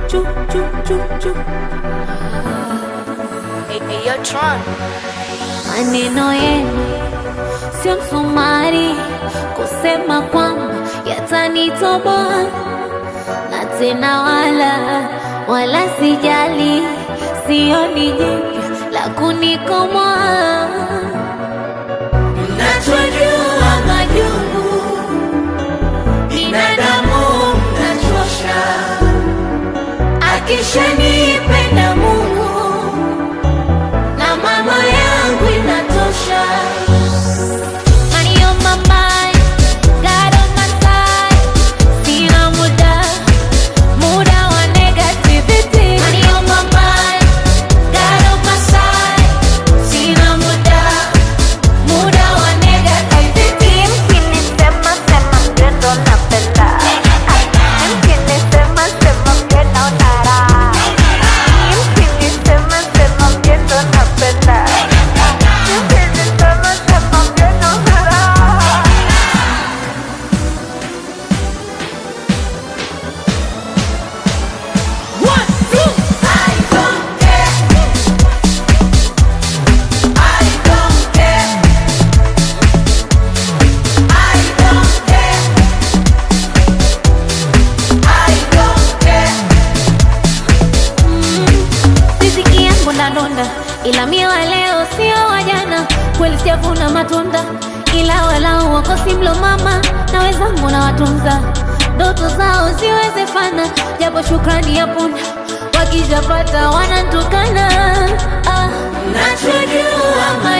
chu chu chu chu. Hey, hey, yo, Tron. Maneno yenu sio msumari kusema kwamba yatanitoboa, na tena wala wala sijali, sioni jipya la kunikomoa. Mnachojua majungu binadamu mnachosha, akishanipenda Mungu na mama yangu inatosha. Money on my mind, God on my side. Sina muda, muda wa negativity. Money on my mind, God on my side. Sina muda, muda wa negativity. Mkinisema sema mgendo napenda. Mkinisema sema mgendo nara. Mkinisema sema mgendo napenda. Mkinisema sema mgendo nara. One, two. I don't care. I don't care. I don't care. I don't care. Riziki yangu ndadonda, ila mie wa leo sio wa jana. Kweli sijavuna matunda, ila walau wakosi mlo mama na wenzangu na watunza ndoto zao ziwezefana, japo shukrani ya punda wakijapata wanantukana. Ah, nachojua